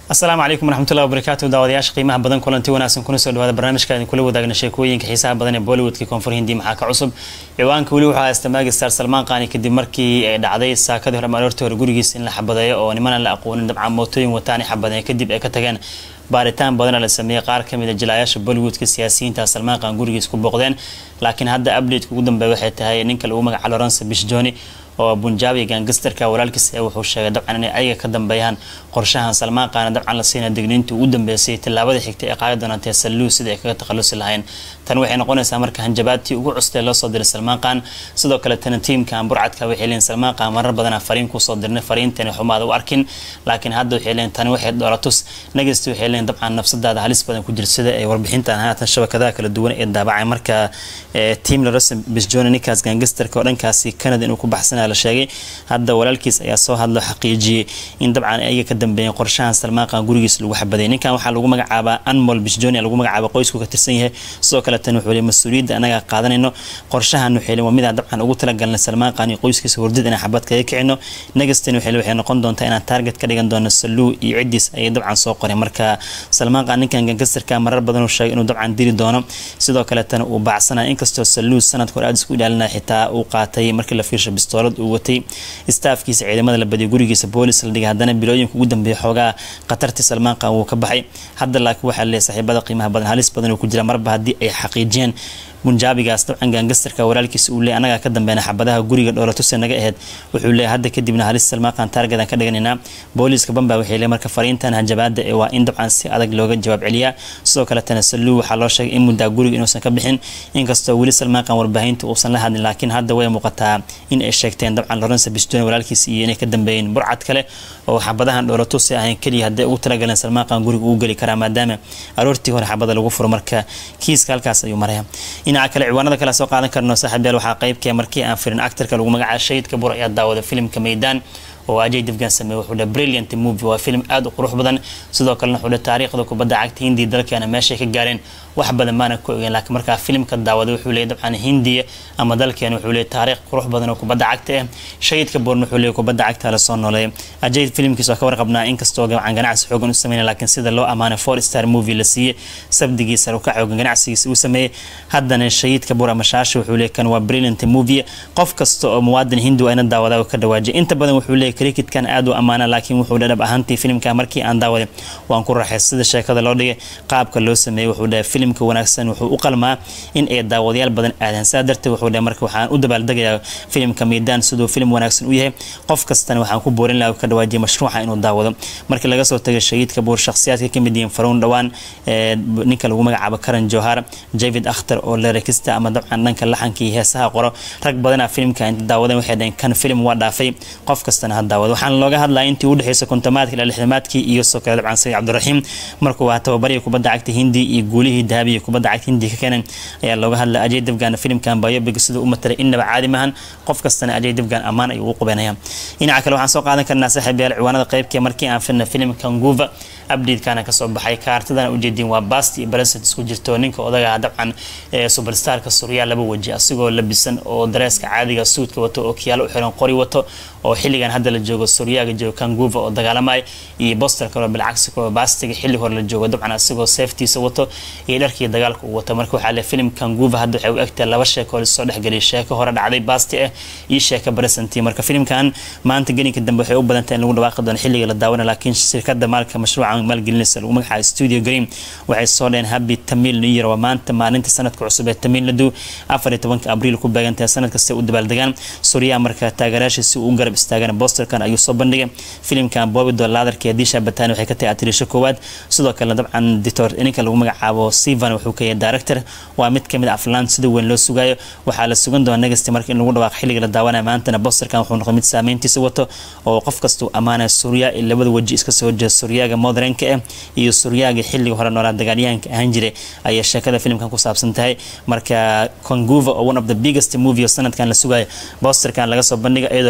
asalaamu calaykum waraxmatullahi wabarakaatu daawadayaasha qiimaha badan kulanti wanaagsan kuna soo dhawaada barnaamijka idin kula wadaagna sheekooyinka xiisaha badan ee bollywoodka koonfur hindi maxaa ka cusub ciwaanka weli waxaa haysta maagistar salmaan qaani kadib markii ay dhacday saakadii hore maalortii hore gurigiisa in la xabadeeyo oo nimanan la aqoonin dabcan mootooyin wataani xabadeeya kadib ay ka tageen baaritaan badana la sameeyey qaar kamid a jilaayaasha bollywoodka siyaasiyiinta salmaan qaan gurigiis ku booqdeen laakiin hadda updateka ugu dambeeya waxay tahay ninka lagu magaca lawrence bishjoni oo bunjaabi gangistarka walaalkiis ee wuxuu sheegay dabcan inay ayaga ka dambeeyaan qorshahan salmaan qaana dabcan la siina digniinta ugu dambeysay tallaabada xigtay ee qaadi doonantee salluu sida ay kaga takhalusi lahayn tan waxay noqonaysaa marka hanjabaadtii ugu custee loo soo diray salmaan qaan sidoo kale tana tiimkan burcadka waxay leeyiin salmaan qaan marar badana fariin kusoo dirnay fariintani xumaada u arkin laakiin hadda waxay leeyiin tani waxay dhoolatus nagasti waxay leeyiin dabcan nafsadaada halis badan ku jir sida ay warbixintan haatan shabakadaha kala duwan ee daabacay marka tiim larose bisjoni ninkaas gangistarka oo dhankaasi canada inuu ku baxsanaya la sheegay hadda walaalkiis ayaa soo hadlo xaqiijiyey in dabcan ayaga ka dambeeyeen qorshahan salmaan qaan gurigiis lagu xabaday ninkan waxaa lagu magacaabaa anmol bisjoni lagu magacaaba qoysku ka tirsan yahay sidoo kale tan wuxuu mas-uuliyadda anaga qaadanayno qorshahan waxay waa midaan dabcan ugu talagalnay salmaan qaan iyo qoyskiisa hurdid inaan xabad kaga kicino nagastan waxay noqon doontaa inaan target ka dhigan doono saluu iyo ciddiis ayay dabcan soo qoreen marka salmaan qaan ninkan gankastarka marar badan uu sheegay inuu dabcan dili doono sidoo kale tan uu baacsanaya inkastoo saluu sanadka hore aad isku ilaalinaya xitaa uu qaatay markii la fiirsho bistoolad uu watay staafkiisa ciidamada la badiyay gurigiisa boolis la dhigay haddana bilooyinka ugu dambeeya xoogaa khatartii salmaan qaan wuu ka baxay hadda laakiin waxaa leeyahay saaxiibada qiimaha badan halis badan uu ku jira marba haddii ay xaqiijiyeen bunjaabigaas dabcan gaangastarka walaalkiisa uu leey anagaa ka dambeena xabadaha guriga dhoolatuse naga aheyd wuxuu leeyahay hadda kadibna halis salmaaqan taargedan ka dhiganaynaa booliiska bamba waxay leey marka fariintan hanjabaada ee waa in dabcan si adag looga jawaab celiyaa sidoo kale tana saluu waxaa loo sheegay in muddaa guriga inuusan ka bixin inkastoo weli salmaaqan warbaahinta uusan la hadlin laakiin hadda way muuqataa in ay sheegteen dabcan lawrence biston walaalkiisa iyo inay ka dambeeyeen burcad kale oo xabadahan dhoolatusi ahayn keliya hadday ugu talagaleen salmaaqan guriga uu geli karaa maadaama aroortii hore xabada lagu furo marka kiiska halkaas ayuu maraya dhinaca kale ciwaanada kale soo qaadan karno saaxiibyaal waxaa qaybkee markii aan firin actarka lagu magacaaba shahidka bur ayaa daawada filimka meydaan oo ajay difgan sameeye wuxuu dhaha brilliant movie waa film aad u qurux badan sidoo kalena wuxuu dhaha taariikhda kubadda cagta hindiya dalkeena meeshay ka gaareen wax badan maana ku ogeen laakiin markaa filimka daawada wuxuu leeyahy dabcan hindiya ama dalkeena wuxuu leeyahy taariikh qurux badan oo kubadda cagta ah shahidka boorna wuxuu leeyahy kubadda cagta la soo nooleeyay ajay filimkiisa waa ka warqabnaa inkastoo gacan ganacsi xoogan u sameynay laakiin sida loo amaanay four star movie la siiyey sabdigiisa ka xoogan ganacsigiisa uu sameeyey haddana shahidka boor ama shaasha wuxuu leeyahy kan waa brilliant movie qof kasta oo muwaadin hindi waa ina daawadaa ka dhawaajiyay inta badan wuxuu leeyahy cricketkan aad u ammaana laakiin wuxuu dhadhab ahaantii filimka markii aan daawaday waan ku raaxay sida sheekada loo dhigay qaabka loo sameeyey wuxuu dhahay filimka wanaagsan wuxuu u qalmaa in ay daawadayaal badan aadaan saa darteed wuxuu dhahay marka waxaan u dabaaldegayaa filimka miidaan siduu filim wanaagsan u yahay qof kastana waxaan ku boorin lahaa ka dhawaajiyay mashruuca inuu daawado markii laga soo tagay shahiidka buur shakhsiyaadka kamid yihiin faruun dhowaan ninka lagu magacaabo karan johar javid akhtar oo lerekista ama dabcan dhanka laxanka iyo heesaha qoro rag badana filimka inta daawadeen waxay dhaheen kan filim waa dhaafay qof kastana ha daawado waxaana looga hadlaya intii udhexeysa kontomaadka ilaa lixdamaadkii iyo soo kale dabcan sayid cabdiraxiim markuu waa tababarya kubadda cagta hindi iyo guulihii dahabiya kubadda cagta hindi ka keenan ayaa looga hadlaya ajay dafgan filimkan biobic siduu u matalay innaba caadi mahan qof kastana ajay dafgan ammaan ayuu u qubanaya dhinaca kale waxaan soo qaadan karnaa saaxiibayaal ciwaanada qaybkee markii aan filna filimkan guuva updatekana kasoo baxay kaartadana ujeediin waa bast iyo bareset isku jirto ninka odagaa dabcan ee superstarka suryaa laba weji asigoo labisan oo dareeska caadiga suudka wato oo kiyaalo u xiran qori wato oo xilligan hadda la joogo suryaaga joogo kanguva oo dagaalamaya iyo boster kaloo bilcagsi kaloo bastiga xilli hore la joogo dabcan asigoo seeftiisa wato iyo dharkii dagaalka uu wato marka waxaa le filim kanguva hadda waxay u egtahay laba sheeko lasoo dhexgeliyay sheeko hore dhacday basti ah iyo sheeko baresanti marka filimkan maanta gelinka dambe waxay u badantahay in lagu dhawaaqi doono xilliga la daawana laakiin shirkada maalka mashruuca maalgelinaysa lagu magacaaba studio green waxay soo dheen habi tamil new year waa maanta maalinta sanadka cusub ee tamil nadu afar iyo tobanka abriil ku beegantahay sanad kasta u dabaaldegaan suryaa marka taageerayaashiisi uu garab istaagan bosterkan ayuu soo bandhigay filimkan bobido laadarka disha batani waxay ka tahay atirisho koowaad sidoo kale dabcan ditor ninka lagu magacaabo sivan wuxuu ka yahay director waa mid kamid aflaan sida weyn loo sugayo waxaa la sugan doona negasti marka in lagu dhawaaq xilliga la daawanaya maantana bosterkan wuxuu noqday mid saameyntiisa wato oo qof kastuu ammaanaya surya iyo labada weji iska soo horjeeda suryaaga modernka ah iyo suryaaga xilliga hore noolaa dagaalyahanka ahaan jiray ayay sheekada filimkan ku saabsan tahay marka conguva oo one of the biggest movie oo sanadkan la sugayo bosterkan laga soo bandhiga iyadoo loo dabaaldegay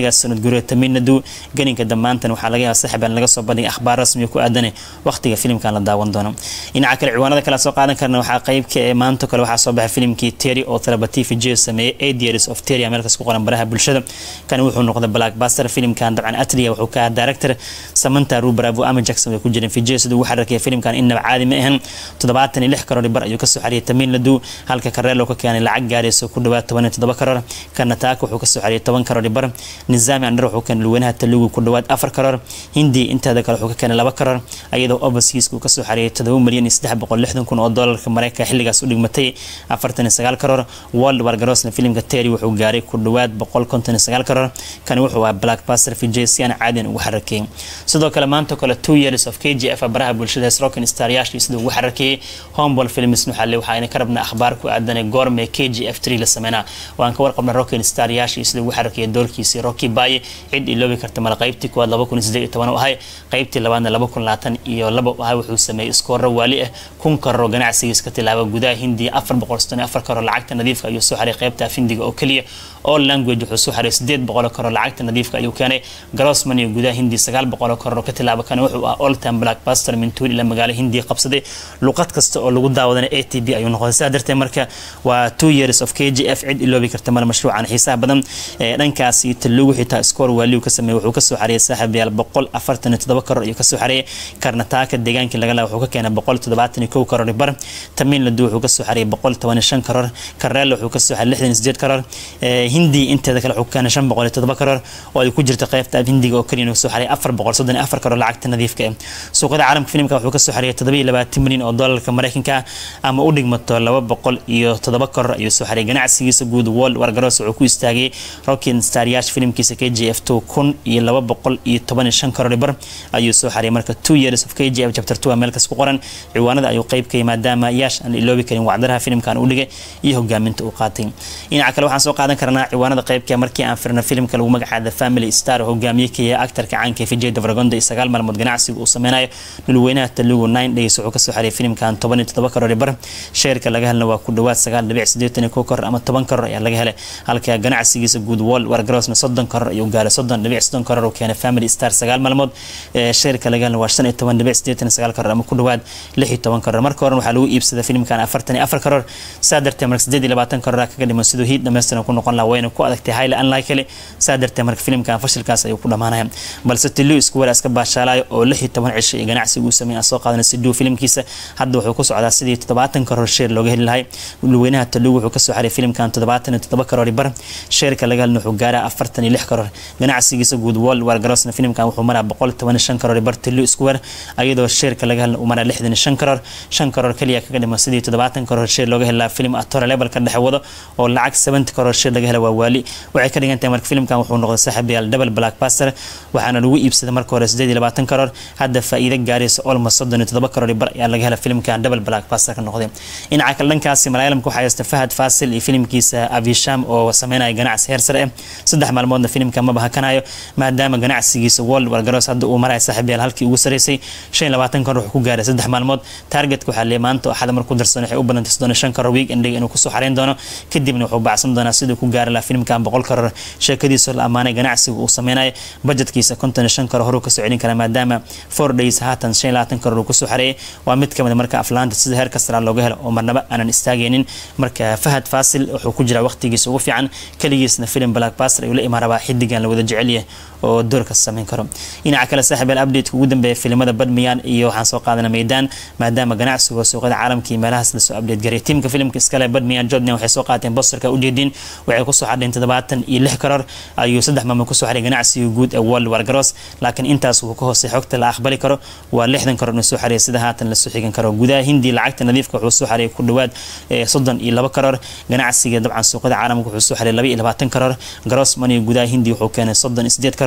xilligaas sanad guriga taminadu ganinka damaantan waxaa laga yaaba saaxiibaan laga soo bandhigay akhbaar rasmiga ku aadane waqtiga filimkan la daawan doono dhinaca kale ciwaanada kale soo qaadan karna waxaa qeybka ee maanta kale waxaa soo baxay filimkii terry oo therapatifi j sameeyey eight years of terry meelkas ku qoran baraha bulshada kan wuxuu noqday blackbuster filimkan dabcan atlia wuxuu ka ahaa director samanta rubravo ama jackson way ku jireen fijay siduu ugu xarakaya filimkan innaba caadi ma ahan toddobaatan iyo lix karoor bar ayuu kasoo xariyay tamin ladu halka kareelo ka keenay lacag gaarayso ku dhawaad toban iyo toddoba karoor karnataaka wuxuu kasoo xariyay toban karoor bar nizaami andhar wuxuu keenay luweynaha talugu ku dhawaad afar karoor hindi inteeda kale wuxuu ka keenay laba karoor iyadoo overseaska uu kasoo xariyay todoba milyan iyo saddex boqol lixdan kun oo doolarka mareykanka xilligaas u dhigmatay afartan iyo sagaal karoor world wargarosna filimka terry wuxuu gaaray ku dhawaad boqol konton iyo sagaal karoor kani wuxuu ahaa blackbuster vijay si aan caadiyan ugu xarakeeyay sidoo kale maanta kale two years of k g f baraha bulshada rocken staryaashii siduu ugu xarakeeyay homeball films waxaa waxaayna ka rabnaa akhbaar ku aadanay goorme k g f three la sameynaa waan ka warqabna rocken staryaashii siduu ugu xarakeeyay doorkiisii rocky baye cid iloobi karta mala qaybtii kuwaad laba kun sideed iyo toban u ahay qaybtii labaadna laba kun labaatan iyo laba u ahay wuxuu sameeyey iskooro waali ah kun karoo ganacsigiis ka tilaaba gudaha hindiya afar boqol soddon iyo afar karoo lacagta nadiifka ayuu soo xaray qaybta afindiga oo keliya all language wuxuu soo xaray sideed boqol karoo lacagta nadiifka ayuu keenay grossman iyo gudaha hindiya sagaal boqol karoo ka tilaaba kana wuxuu ah all time blackbuster mintuul ila magaalo hindiya qabsaday luqad kasta oo lagu daawadana a t b ayuu noqday sidaa darteed marka waa two years of k g f cid iloobi karta male mashruucan xiisaha badan dhankaas iyo talugu xitaa score waaliu ka sameeyey wuxuu kasoo xariyay saaxiibayaal boqol afartan iyo todoba karoor ayuu kasoo xariyay karnataaka deegaankii laga laa wuxuu ka keenay boqol toddobaatan iyo kow karoor bar tamiin ladu wuxuu kasoo xariyay boqol toban iyo shan karoor kareelo wuxuu kasoo xariyay lixdan iyo sideed karoor hindi inteeda kale wuxuu ka keenay shan boqol iyo todoba karoor oo ay ku jirta qaybta af hindiga oo keliya soo xariyay afar boqol soddon iyo afar karoor lacagta nadiifka ah suuqada caalamka filimka wuxuu kasoo xariyay toddoba iyo labaatan milyan oo doolarka mareykanka ama u dhigmato laba boqol iyo toddoba karoor ayuu soo xariyay ganacsigiisa guud world wargaroos wuxuu ku istaagay rockin staryash filimkiisa k g f two kun iyo laba boqol iyo toban iyo shan karoor bar ayuu soo xariyay marka two years of k g f chapter two meelkas ku qoran ciwaanada ayuu qeybkayay maadaama yaash aan iloobi karin wacdaraha filimkan u dhigay iyo hogaaminta uu qaatay dhinaca kale waxaan soo qaadan karnaa ciwaanada qeybka markii aan firna filimka lagu magacaada family star hogaamiye kaya actarka caanka vijay davragonda iyo sagaal maalmood ganacsiga uu sameynayo dhulweynaha talugu nine days wuxuu kasoo xariyay filimkan toban iyo toddoba karoor bar sheerka laga helna waa ku dhawaad sagaal dhibic sideetan iyo kow karoor ama toban karoor ayaa laga helay halka ganacsigiisa guud wall wargarosna soddon karoor ayuu gaaray soddon dhibic soddon karoor uu keenay family star sagaal maalmood sheerka laga helna waa shan iyo toban dhibic sideetan iyo sagaal karoor ama ku dhawaad lix iyo toban karoor marka horen waxaa lagu iibsaday filimkan afartan iyo afar karoor saa darteed marka sideed iyo labaatan karoor kaga dhiman siduu hiid dhammaystiran ku noqon laha wayna ku adagtay highly unlikely saa darteed marka filimkan fashilkaas ayuu ku dhamaanaya balse tiluu isku wara iska baashaalayo oo lix iyo toban cisho iyo ganacsiga uu sameeyay aan soo qaadanay siduu filimkiisa hadda wuxuu ku socdaa sidii toddobaatan karoor sheer looga heli lahay dhulweynaha taluu wuxuu kasoo xaray filimkan toddobaatan iyo toddoba karoor bar sheerka laga helna wuxuu gaaraa afartan iyo lix karoor ganacsigiisa guud world wargarosna filimkan wuxuu maraa boqol toban iyo shan karoor bar tiluu isku wer iyadoo sheerka laga helna uu maraa lixdan iyo shan karoor shan karoor kaliya kaga dhiman sidii toddobaatan karoor sheer looga heli lahaa filim atore level ka dhexe wado oo lacag seventy karoor sheer laga hela waa waali waxay ka dhigan tahay marka filimkan wuxuu noqday saaxiibayaal double blackbuster waxaana lagu iibsaday marka hore sideed iyo labaatan karoor hadda faa'iido gaaraysa almost soddon iyo toddoba karoor bar ayaa laga hela filimkan double blackbuster ka noqday dhinaca kale dhankaasi malaayalamka waxaa haysta fahad fasil iyo filimkiisa avisham oo sameynaya ganacsi heer sare ah saddex maalmoodna filimka maba hakanayo maadaama ganacsigiisa world wargaroos hadda uu maraya saaxiibayaal halkii ugu sareysay shan iyo labaatan karoor wuxuu ku gaaray saddex maalmood targetka waxaa leeyahay maanta oo axada markuu darsan waxay u badantay soddon iyo shan karoor week endiga inuu kusoo xareyn doono kadibna wuxuu baacsan doonaa siduu ku gaari lahaa filimkan boqol karoor sheekadiisa la ammaanay ganacsiga uu sameynayo budgetkiisa konton iyo shan karoor horuu kasoo celin karaa maadaama four days haatan shan iyo labaatan karoor uu kusoo xareeyay waa mid kamid marka aflaanta sida heer kastara looga helo oo marnaba aanan istaagaynin marka fahad fasil wuxuu ku jiraa waqtigiisa ugu fiican keligiisna filim blackbuster ayuu la imaan rabaa xidigan la wada jecelyahay oo doorka sameyn karo dhinaca kale saaxiibeel updateka ugu dambeeya filimada badmiyaan iyo waxaan soo qaadana meydaan maadaama ganacsiga suuqyada caalamka iyo meelahaas lasoo update garay tiimka filimka iskale badmiyaan jordan waxay soo qaateen bosterka ujeedin waxay kusoo xadheen toddobaatan iyo lix karoor ayuu saddex maamul kusoo xaray ganacsiga guud ee world wargaroos laakiin intaas wuu ka hoosay xogta la aqbali karo waa lixdan karoor inuu soo xareeyay sida haatan lasoo xigan karo gudaha hindi lacagta nadiifka wuxuu soo xareeyay ku dhawaad soddon iyo laba karoor ganacsiga dabcan suuqyada caalamka wuxuu soo xareeyay laba iyo labaatan karoor grossman iyo gudaha hindi wuxuu keenay soddon iyo sideed karoor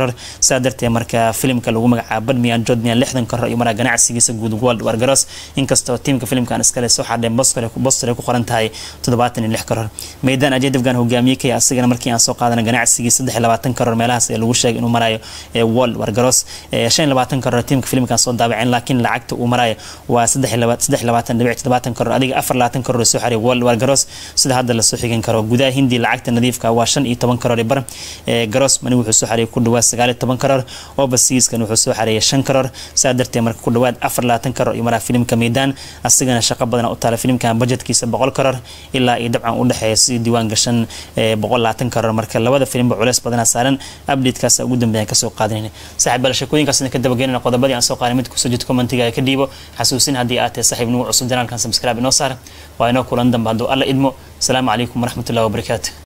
karoor saa darteed marka filimka lagu magacaabo badmian jodmian lixdan karoor iyo maraa ganacsigiisa guud world wargaros inkastoo tiimka filimkan iskale soo xadheen boster ay ku qoran tahay toddobaatan iyo lix karoor meydaan ajedafgan hogaamiye kaya asigana markii aan soo qaadana ganacsigii saddex iyo labaatan karoor meelahaas ee lagu sheegay inuu marayo world wargaros shan iyo labaatan karoor tiimka filimkan soo daabaceen laakiin lacagta uu marayo waa saddex iyo labaatan dhibic toddobaatan karoor adiga afar labaatan karoor soo xariya world wargaros sida hadda lasoo xigan karo gudaha hindi lacagta nadiifka waa shan iyo toban karoor bar garos mani wuxuu soo xariyay ku dhawaad sagaal iyo toban karoor overseaskan wuxuu soo xareeyay shan karoor saa darteed marka ku dhawaad afar labaatan karoor iyo maraa filimka meydaan asigana shaqo badan u taala filimkan budgetkiisa boqol karoor ilaa iyo dabcan u dhexeeya si diiwaan gashan boqol labaatan karoor marka labada filimba culeys badana saaran updatekaas ugu dambeeyaan kasoo qaadanayna saaxiib bal sheekooyinkaas ka dabageynana qodobadii aan soo qaaday mid kusoo jirta commentiga ka dhiibo xasuusin haddii aad tahay saaxiib nagu cusub janaalkan subscribe inoo saar waa inoo kulan dambe hadduu alla idmo asalaamu calaykum waraxmatullahi wabarakaatu